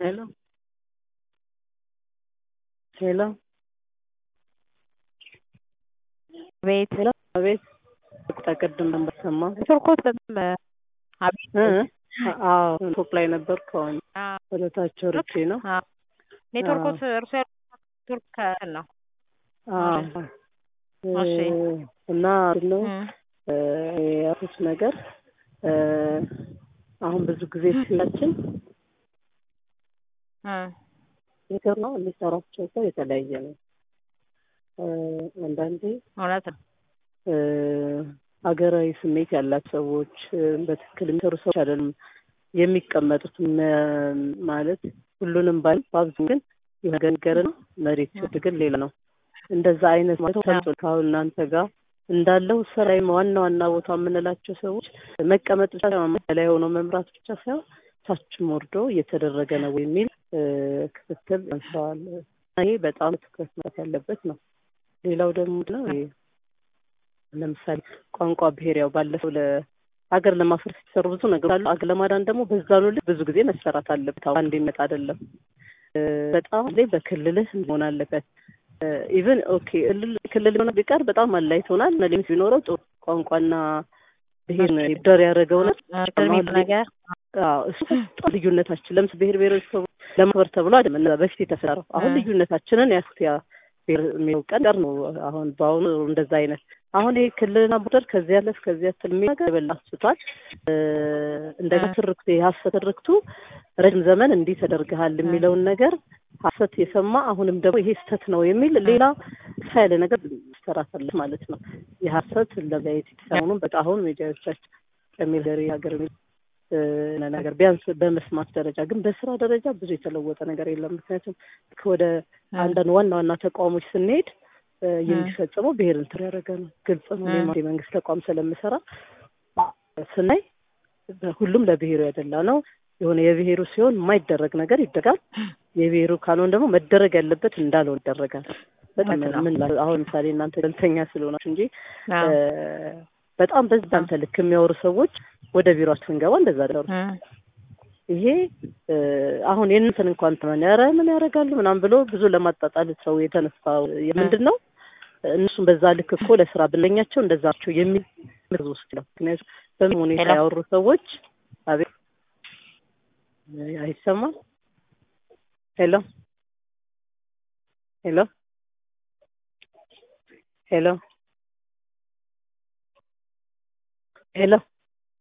Hello. Hello. ቤት ሄሎ አቤት ቅድም በሰማ ቱርኮት በጣም አቤት አዎ ቶፕ ላይ ነበርኩ አሁን ወደ ታች ወርጄ ነው ኔትወርኮት እርሱ ያሉት ቱርክ ነው አዎ እሺ እና ነው ያሉት ነገር አሁን ብዙ ጊዜ ሲላችን ነገር ነው የሚሰራቸው ሰው የተለያየ ነው አንዳንዴ እውነት ነው ሀገራዊ ስሜት ያላት ሰዎች በትክክል የሚሰሩ ሰዎች አይደሉም የሚቀመጡት ማለት ሁሉንም ባል በአብዙ ግን የሆነ ነገር ነው መሬት ሲወርድ ግን ሌላ ነው እንደዛ አይነት ማለት ተምጦ ካሁን እናንተ ጋር እንዳለው ስራ ዋና ዋና ቦታ የምንላቸው ሰዎች መቀመጥ ብቻ ላይ ሆኖ መምራት ብቻ ሳይሆን ታችም ወርዶ እየተደረገ ነው የሚል ክትትል አንስተዋል። ይሄ በጣም ትኩረት ማለት ያለበት ነው። ሌላው ደግሞ ነው ለምሳሌ ቋንቋ ብሔር ያው ባለፈው ለሀገር ለማፍረስ የተሰሩ ብዙ ነገሮች አሉ። አገር ለማዳን ደግሞ በዛኑ ልክ ብዙ ጊዜ መሰራት አለበት። አንድ ይመጣ አይደለም። በጣም ላይ በክልልህ መሆን አለበት። ኢቨን ኦኬ ክልል ሆነ ቢቀር በጣም አላይቶናል። ሊሚት ቢኖረው ጥሩ ቋንቋና ብሔር ደር ያደረገው ነገር እሱ ልዩነታችን ለምስ ብሔር ብሔረሰቦች ለማክበር ተብሎ አይደለም በፊት የተሰራው አሁን ልዩነታችንን ያስት ያ የሚለው ቀን ቀር ነው። አሁን በአሁኑ እንደዛ አይነት አሁን ይሄ ክልልና ቦርደር ከዚህ ያለፍ ከዚህ ያትል የሚል ነገር የበላ ስቷል። እንደገና ትርክቱ የሀሰት ትርክቱ ረጅም ዘመን እንዲህ ተደርገሃል የሚለውን ነገር ሀሰት የሰማ አሁንም ደግሞ ይሄ ስተት ነው የሚል ሌላ ሳ ያለ ነገር ይሰራታል ማለት ነው። የሀሰት ለጋየት የተሰሙንም በቃ አሁን ሚዲያዎቻችን ከሚል ሀገር ነገር ቢያንስ በመስማት ደረጃ ግን በስራ ደረጃ ብዙ የተለወጠ ነገር የለም። ምክንያቱም ወደ አንዳንድ ዋና ዋና ተቋሞች ስንሄድ የሚፈጸመው ብሔር እንትን ያደረገ ነው። ግልጽ ነው። የመንግስት ተቋም ስለምሰራ ስናይ ሁሉም ለብሔሩ ያደላ ነው። የሆነ የብሔሩ ሲሆን የማይደረግ ነገር ይደረጋል። የብሔሩ ካልሆን ደግሞ መደረግ ያለበት እንዳልሆን ይደረጋል። በጣም ምን አሁን ምሳሌ እናንተ ገለልተኛ ስለሆናችሁ እንጂ በጣም በዛ አንተ ልክ የሚያወሩ ሰዎች ወደ ቢሮአችን ስንገባ እንደዛ ደሩ ይሄ አሁን የእንትን እንኳን ተመን ኧረ ምን ያደርጋሉ ምናምን ብሎ ብዙ ለማጣጣል ሰው የተነሳ ምንድን ነው እነሱም በዛ ልክ እኮ ለስራ ብለኛቸው እንደዛቸው የሚል ምርዝ ውስጥ ነው። ምክንያቱም በምን ሁኔታ ያወሩ ሰዎች አቤት አይሰማም። ሄሎ ሄሎ ሄሎ ሄሎ